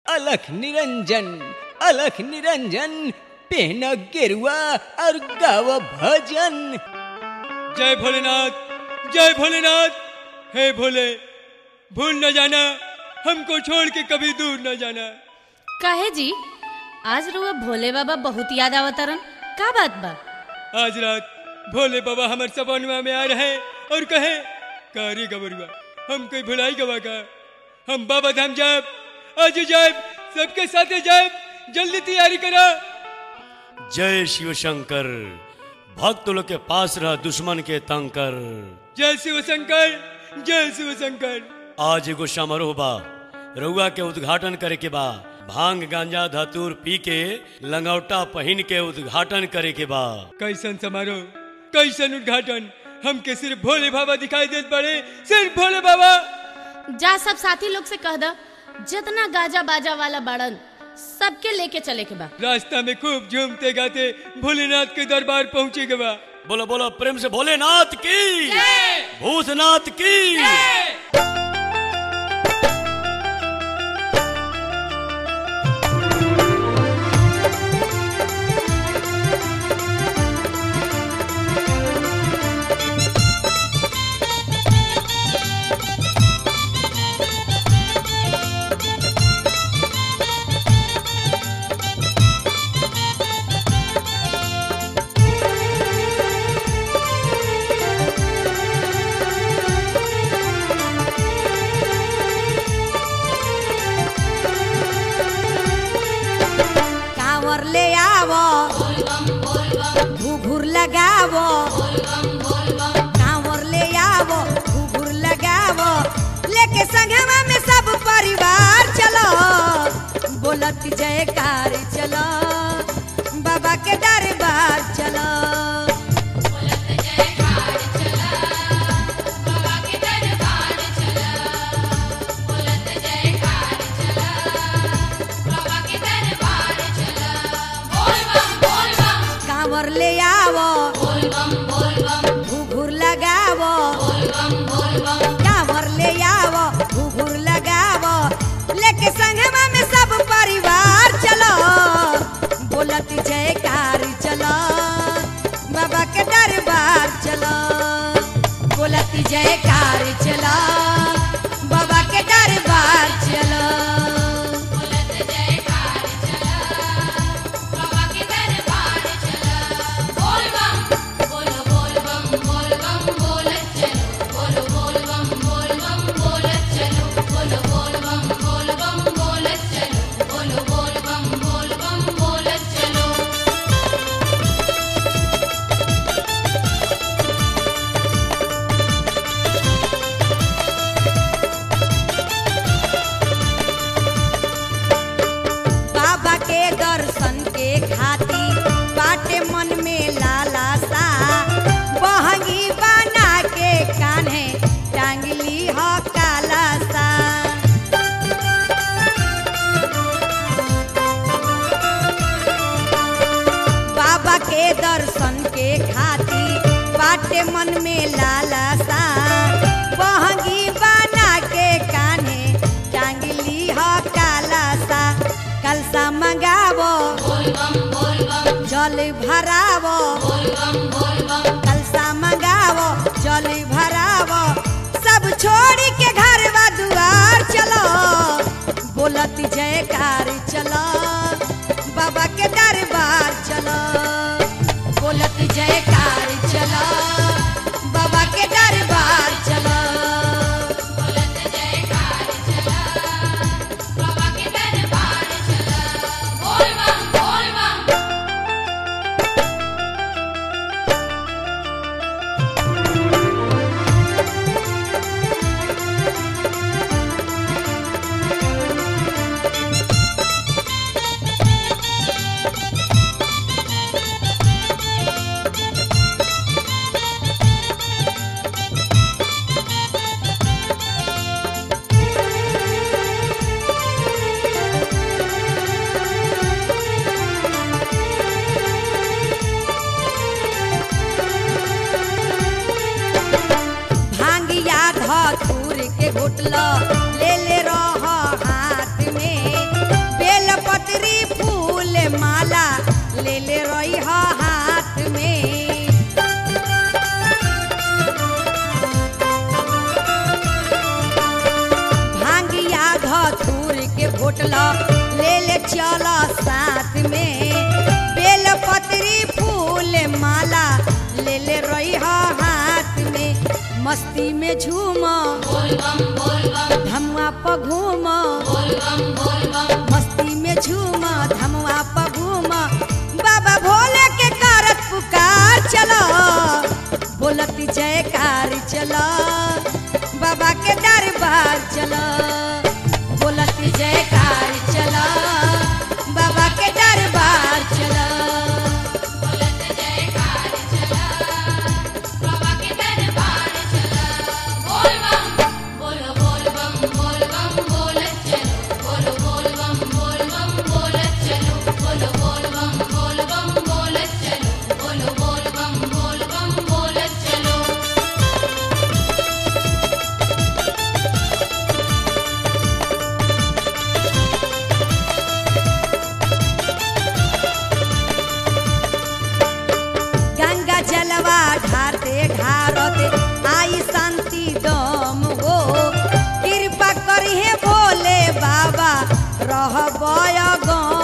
अलख निरंजन अलख निरंजन पहन गेरुआ और गाव भजन जय भोलेनाथ जय भोलेनाथ हे भोले भूल न जाना हमको छोड़ के कभी दूर न जाना काहे जी आज रुआ भोले बाबा बहुत याद आवतरन का बात बा आज रात भोले बाबा हमारे सपनवा में आ रहे और कहे कारी गबरुआ हम कोई भुलाई गवा का हम बाबा धाम जाए आज जाए सबके साथ जाए जल्दी तैयारी करा जय शिव शंकर भक्त लोग के पास रह दुश्मन के तंग कर जय शिव शंकर जय शिव शंकर आज एगो समारोह बा रउआ के उद्घाटन करे के बा भांग गांजा धतूर पी के लंगौटा पहन के उद्घाटन करे के बा कैसन समारोह कैसन उद्घाटन हमके सिर्फ भोले बाबा दिखाई देत पड़े सिर्फ भोले बाबा जा सब साथी लोग से कह द जितना गाजा बाजा वाला बाड़न सबके लेके चले के बा रास्ता में खूब झूमते गाते भोलेनाथ के दरबार पहुँचे के बा बोलो बोलो प्रेम से भोलेनाथ की भूतनाथ की कांवर ले आवो घुघुर लगावो कांवर ले आवो घुघुर लगावो लेके संगवा में सब परिवार चलो बोलत जयकार चलो बाबा के दरबार चलो कांवर ले आवो घुघुर लगावो कांवर ले आवो घुघुर लगावो लेके संगवा में सब परिवार चलो बोलत जयकार चलो बाबा के दरबार चलो बोलत जयकार चलो बाबा के दरबार चलो बाबा के दर्शन के खातिर बाटे मन में लाला सा बहंगी बना के कान्हे टांगली हो काला सा बाबा के दर्शन के खातिर बाटे मन में लाला सा बहंगी बना के कान्हे टांगली हो काला सा कलसा मंगावो जल भरावो कलसा मंगावो जल भरावो सब छोड़ के घर दुआर चलो बोलत जयकार चलो बाबा के दरबार चलो बोलत जयकार चलो बाबा के दरबार चलो घोटल ले ले रह हाथ में ले ले रही हाथ में भांगिया धतूर के घोटल ले ले चल साथ में बेल पतरी फूल माला ले ले रही हाथ में मस्ती में झूम धमुआ प घूम मस्ती में झूम धमुआ प घूम बाबा भोले के कारत पुकार चलो बोलती जयकार चलो बाबा के दरबार चलो बोलती जयकार चलो बाबा के दरबार चलो गंगा जलवा ढारते ढारते आई शांति दम हो कृपा करिहे भोले बाबा रह गम